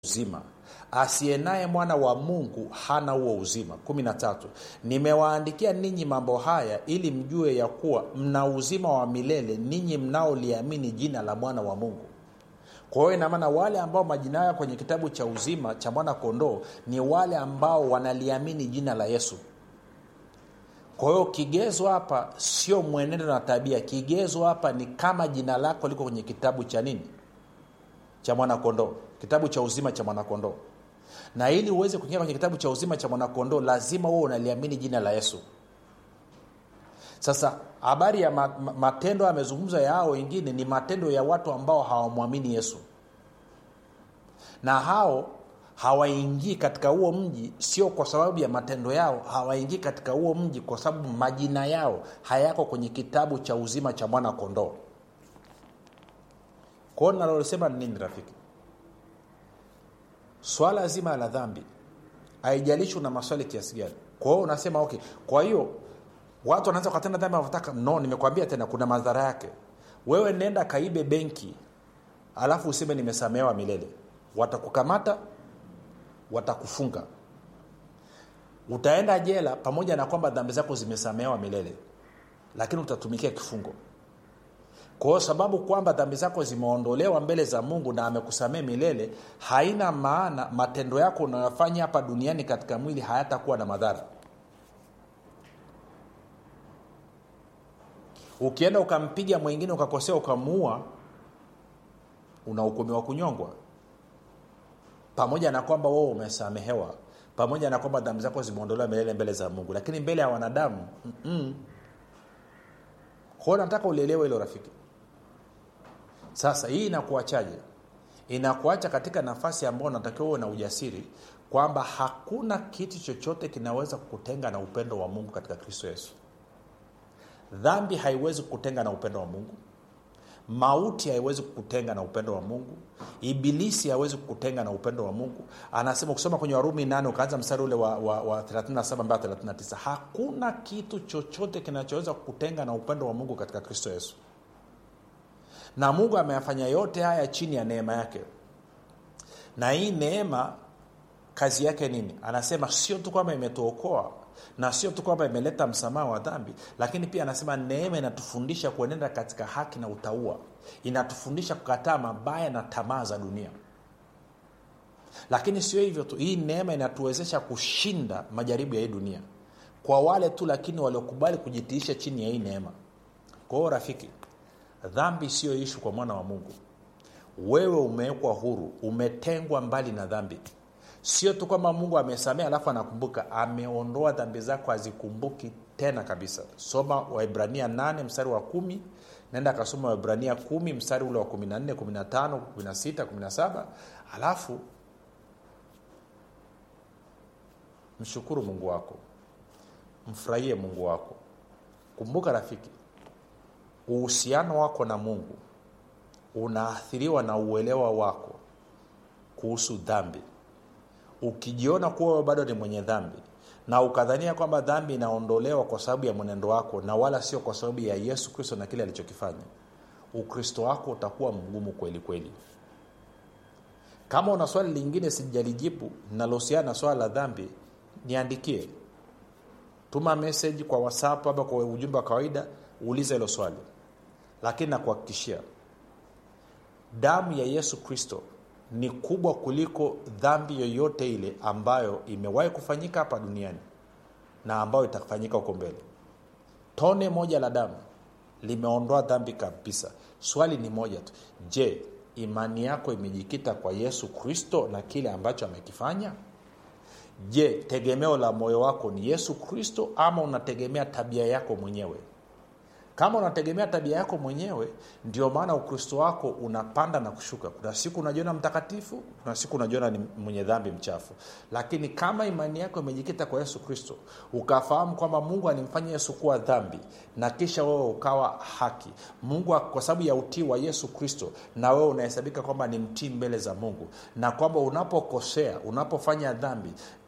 uzima asiye naye mwana wa mungu hana huo uzima 13 nimewaandikia ninyi mambo haya ili mjue ya kuwa mna uzima wa milele ninyi mnaoliamini jina la mwana wa mungu kwa hiyo inamaana wale ambao majina yao kwenye kitabu cha uzima cha mwana kondoo ni wale ambao wanaliamini jina la yesu kwa hiyo kigezo hapa sio mwenendo na tabia kigezo hapa ni kama jina lako liko kwenye kitabu cha nini cha mwanakondoo kitabu cha uzima cha mwanakondoo na ili uweze kuingia kwenye kitabu cha uzima cha mwanakondoo lazima huo unaliamini jina la yesu sasa habari ya ma, ma, matendo yamezungumzwa ya hao wengine ni matendo ya watu ambao hawamwamini yesu na hao hawaingii katika huo mji sio kwa sababu ya matendo yao hawaingii katika huo mji kwa sababu majina yao hayako kwenye kitabu cha uzima cha mwana kondoo kwao nalolosema ni nini rafiki swala zima la dhambi haijalishi una maswali kiasi gani kwa hiyo unasema okay kwa hiyo watu wanaweza wakatenda dhambi wanavyotaka no nimekwambia tena kuna madhara yake wewe nenda kaibe benki alafu useme nimesamehewa milele watakukamata watakufunga utaenda jela pamoja na kwamba dhambi zako zimesamehewa milele lakini utatumikia kifungo kwa hiyo sababu kwamba dhambi zako zimeondolewa mbele za mungu na amekusamee milele haina maana matendo yako unayofanya hapa duniani katika mwili hayatakuwa na madhara ukienda ukampiga mwingine ukakosea ukamuua unahukumiwa kunyongwa pamoja na kwamba wewe umesamehewa pamoja na kwamba dhambi zako zimeondolewa milele mbele za mungu lakini mbele ya wanadamu kwao nataka ulielewe hilo rafiki sasa hii inakuachaje inakuacha katika nafasi ambayo unatakiwa uwe na ujasiri kwamba hakuna kitu chochote kinaweza kukutenga na upendo wa mungu katika kristo yesu dhambi haiwezi kukutenga na upendo wa mungu mauti haiwezi kukutenga na upendo wa mungu ibilisi hawezi kukutenga na upendo wa mungu anasema ukisoma kwenye warumi 8 ukaanza mstari ule wa, wa, wa 37 mpaka 39 hakuna kitu chochote kinachoweza kukutenga na upendo wa mungu katika kristo yesu na mungu ameyafanya yote haya chini ya neema yake na hii neema kazi yake nini anasema sio tu kwamba imetuokoa na sio tu kwamba imeleta msamaha wa dhambi lakini pia anasema neema inatufundisha kuenenda katika haki na utaua inatufundisha kukataa mabaya na tamaa za dunia lakini sio hivyo tu hii neema inatuwezesha kushinda majaribu ya hii dunia kwa wale tu lakini waliokubali kujitiisha chini ya hii neema kwa hiyo rafiki dhambi siyo ishu kwa mwana wa mungu wewe umewekwa huru umetengwa mbali na dhambi sio tu kwamba mungu amesamea alafu anakumbuka ameondoa dhambi zako hazikumbuki tena kabisa soma waibrania 8 mstari wa kumi naenda akasoma waibrania 1 mstari ule wa 14 15 16 17 alafu mshukuru mungu wako mfurahie mungu wako kumbuka rafiki uhusiano wako na mungu unaathiriwa na uelewa wako kuhusu dhambi ukijiona kuwa wewe bado ni mwenye dhambi na ukadhania kwamba dhambi inaondolewa kwa sababu ya mwenendo wako na wala sio kwa sababu ya yesu kristo na kile alichokifanya ukristo wako utakuwa mgumu kweli kweli kama una swali lingine sijalijibu linalohusiana na swala la dhambi niandikie tuma meseji kwa whatsapp ama kwa ujumbe wa kawaida uulize hilo swali lakini nakuhakikishia damu ya yesu kristo ni kubwa kuliko dhambi yoyote ile ambayo imewahi kufanyika hapa duniani na ambayo itafanyika huko mbele tone moja la damu limeondoa dhambi kabisa swali ni moja tu je imani yako imejikita kwa yesu kristo na kile ambacho amekifanya je tegemeo la moyo wako ni yesu kristo ama unategemea tabia yako mwenyewe kama unategemea tabia yako mwenyewe ndio maana ukristo wako unapanda na kushuka kuna siku unajiona mtakatifu kuna siku unajiona ni mwenye dhambi mchafu lakini kama imani yako imejikita kwa yesu kristo ukafahamu kwamba mungu alimfanya yesu kuwa dhambi na kisha wewe ukawa haki mungu kwa sababu ya utii wa yesu kristo na wewe unahesabika kwamba ni mtii mbele za mungu na kwamba unapokosea unapofanya dhambi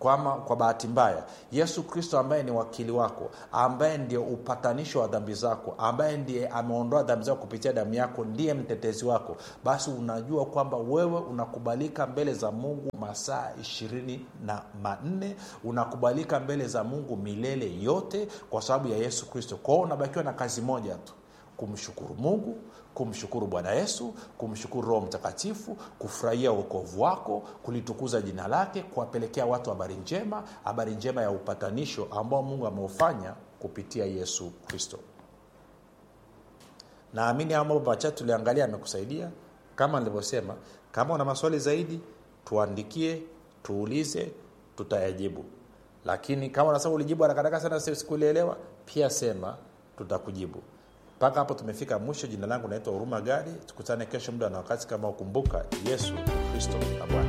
kwa, ama, kwa bahati mbaya yesu kristo ambaye ni wakili wako ambaye ndio upatanisho wa dhambi zako ambaye ndiye ameondoa dhambi zako kupitia damu yako ndiye mtetezi wako basi unajua kwamba wewe unakubalika mbele za mungu masaa ishirini na manne unakubalika mbele za mungu milele yote kwa sababu ya yesu kristo kwao unabakiwa na kazi moja tu kumshukuru mungu kumshukuru bwana yesu kumshukuru roho mtakatifu kufurahia uokovu wako kulitukuza jina lake kuwapelekea watu habari njema habari njema ya upatanisho ambao mungu ameufanya kupitia yesu kristo naamini haya mambo machache tuliangalia amekusaidia kama nilivyosema kama una maswali zaidi tuandikie tuulize tutayajibu lakini kama unasema ulijibu harakaharaka sana sikulielewa pia sema tutakujibu mpaka hapo tumefika mwisho jina langu naitwa huruma gadi tukutane kesho muda na wakati kama ukumbuka yesu kristo na bwana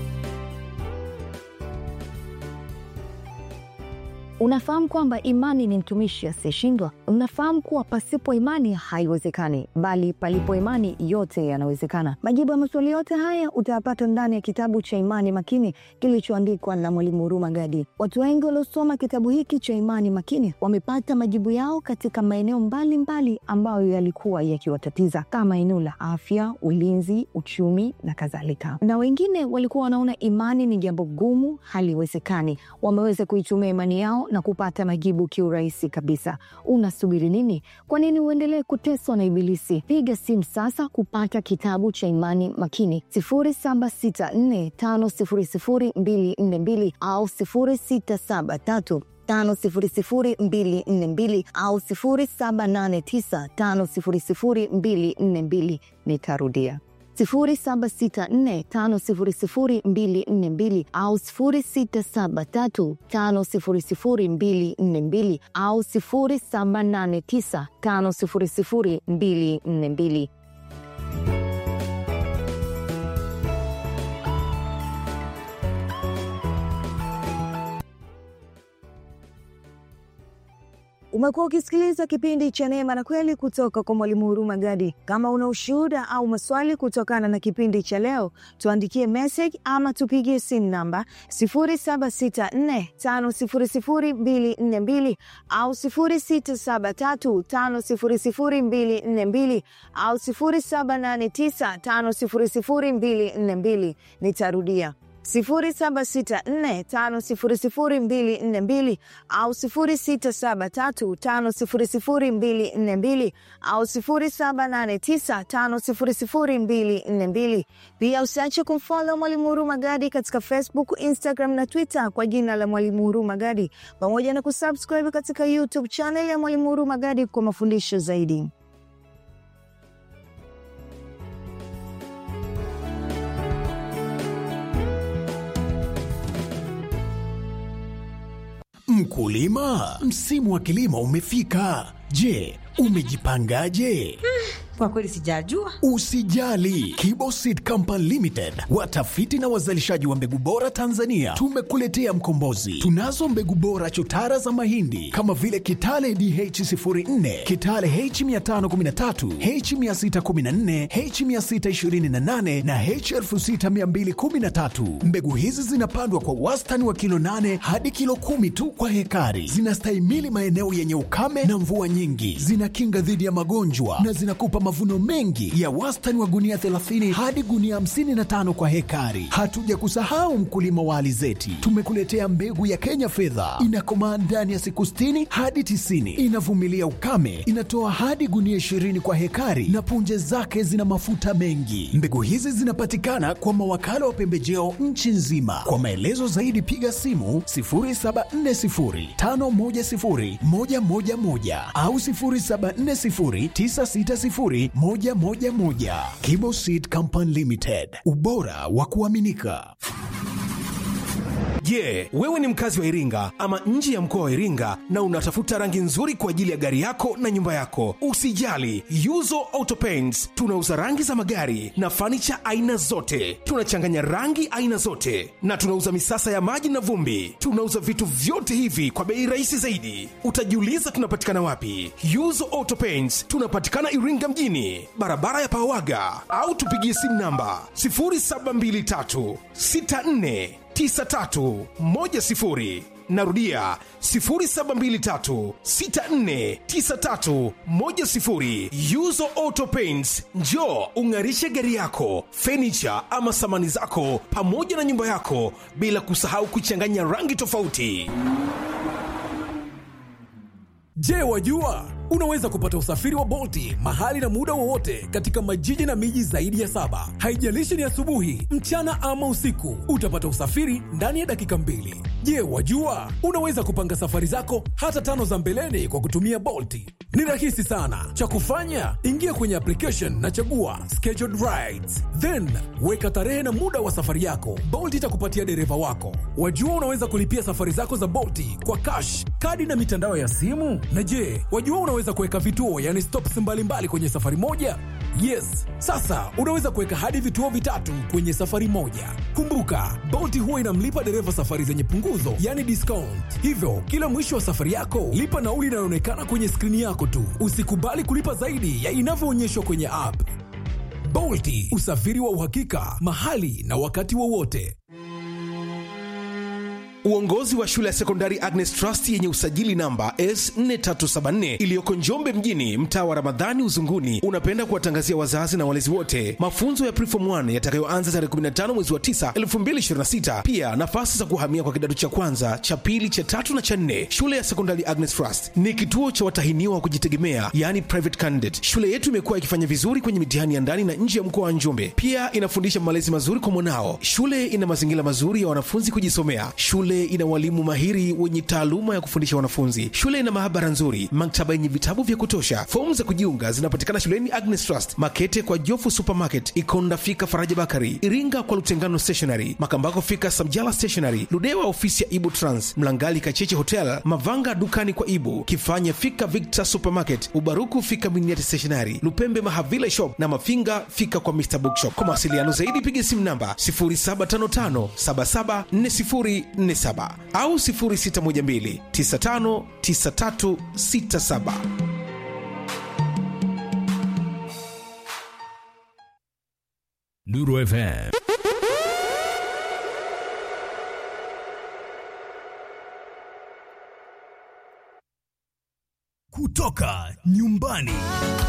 Unafahamu kwamba imani ni mtumishi asiyeshindwa? Unafahamu kuwa pasipo imani haiwezekani, bali palipo imani yote yanawezekana. Majibu ya maswali yote haya utayapata ndani ya kitabu cha Imani Makini kilichoandikwa na Mwalimu Huruma Gadi. Watu wengi waliosoma kitabu hiki cha Imani Makini wamepata majibu yao katika maeneo mbalimbali ambayo yalikuwa yakiwatatiza kama eneo la afya, ulinzi, uchumi na kadhalika, na wengine walikuwa wanaona imani ni jambo gumu, haliwezekani. Wameweza kuitumia imani yao na kupata majibu kiurahisi kabisa. Unasubiri nini? Kwa nini uendelee kuteswa na Ibilisi? Piga simu sasa kupata kitabu cha Imani Makini 0764500242 au 0673 500242 au 0789500242. Nitarudia 0764500242 au 0673500242 au 0789500242. Umekuwa ukisikiliza kipindi cha Neema na Kweli kutoka kwa Mwalimu Huruma Gadi. Kama una ushuhuda au maswali kutokana na kipindi cha leo, tuandikie message ama tupigie simu namba 0764500242 au 0673500242 au 0789500242. Nitarudia 0764500242 au 0673500242 au 0789500242. Pia usiache kumfollow Mwalimu Huruma Gadi katika Facebook, Instagram na Twitter kwa jina la Mwalimu Huruma Gadi, pamoja na kusubscribe katika YouTube channel ya Mwalimu Huruma Gadi kwa mafundisho zaidi. Mkulima, msimu wa kilimo umefika. Je, umejipangaje? Kwa kweli sijajua. Usijali, Kiboseed Company Limited, watafiti na wazalishaji wa mbegu bora Tanzania, tumekuletea mkombozi. Tunazo mbegu bora chotara za mahindi kama vile Kitale DH04, Kitale H513, H614, H628 na H6213. Mbegu hizi zinapandwa kwa wastani wa kilo 8 hadi kilo 10 tu kwa hekari. Zinastahimili maeneo yenye ukame na mvua nyingi, zinakinga dhidi ya magonjwa na zinakupa mavuno mengi ya wastani wa gunia 30 hadi gunia 55 kwa hekari. Hatuja kusahau mkulima wa alizeti, tumekuletea mbegu ya Kenya fedha, inakomaa ndani ya siku 60 hadi 90, inavumilia ukame, inatoa hadi gunia 20 kwa hekari na punje zake zina mafuta mengi. Mbegu hizi zinapatikana kwa mawakala wa pembejeo nchi nzima. Kwa maelezo zaidi piga simu 0740510111 au 0740960111. Kibo Seed Company Limited, ubora wa kuaminika. Je, yeah, wewe ni mkazi wa Iringa ama nje ya mkoa wa Iringa na unatafuta rangi nzuri kwa ajili ya gari yako na nyumba yako? Usijali, Yuzo Auto Paints tunauza rangi za magari na fanicha aina zote. Tunachanganya rangi aina zote na tunauza misasa ya maji na vumbi. Tunauza vitu vyote hivi kwa bei rahisi zaidi. Utajiuliza tunapatikana wapi? Yuzo Auto Paints tunapatikana Iringa mjini, barabara ya Pawaga, au tupigie simu namba 0723 64 6310 narudia 0723649310 yuzo auto paints njo ung'arishe gari yako fenicha ama samani zako pamoja na nyumba yako bila kusahau kuchanganya rangi tofauti Je, wajua unaweza kupata usafiri wa Bolti mahali na muda wowote katika majiji na miji zaidi ya saba. Haijalishi ni asubuhi, mchana ama usiku, utapata usafiri ndani ya dakika mbili. Je, wajua unaweza kupanga safari zako hata tano za mbeleni kwa kutumia Bolti? Ni rahisi sana. Cha kufanya, ingia kwenye application na chagua scheduled rides, then weka tarehe na muda wa safari yako. Bolt itakupatia dereva wako. Wajua unaweza kulipia safari zako za Bolti kwa cash, kadi na mitandao ya simu. Na je, wajua unaweza kuweka vituo, yani stops mbalimbali kwenye safari moja? Yes, sasa unaweza kuweka hadi vituo vitatu kwenye safari moja. Kumbuka, Bolt huwa inamlipa dereva safari zenye punguzo, yani discount. Hivyo, kila mwisho wa safari yako, lipa nauli inayoonekana kwenye skrini yako tu. Usikubali kulipa zaidi ya inavyoonyeshwa kwenye app. Bolti, usafiri wa uhakika, mahali na wakati wowote. uongozi wa shule ya sekondari agnes trust yenye usajili namba s4374 iliyoko njombe mjini mtaa wa ramadhani uzunguni unapenda kuwatangazia wazazi na walezi wote mafunzo ya prefom 1 yatakayoanza tarehe 15 mwezi wa 9 2026 pia nafasi za kuhamia kwa kidato cha kwanza cha pili cha tatu na cha nne shule ya sekondari agnes trust ni kituo cha watahiniwa wa kujitegemea yani private candidate shule yetu imekuwa ikifanya vizuri kwenye mitihani ya ndani na nje ya mkoa wa njombe pia inafundisha malezi mazuri kwa mwanao shule ina mazingira mazuri ya wanafunzi kujisomea shule ina walimu mahiri wenye taaluma ya kufundisha wanafunzi shule ina maabara nzuri maktaba yenye vitabu vya kutosha fomu za kujiunga zinapatikana shuleni agnes trust makete kwa jofu supermarket ikonda fika faraja bakari iringa kwa lutengano stationary makambako fika samjala stationary ludewa ofisi ya ibu trans mlangali kacheche hotel mavanga dukani kwa ibu kifanya fika victor supermarket ubaruku fika miniati stationary lupembe mahavile shop na mafinga fika kwa mr bookshop kwa mawasiliano zaidi piga simu namba 0755774047 au 0612959367 Nuru FM. Kutoka nyumbani.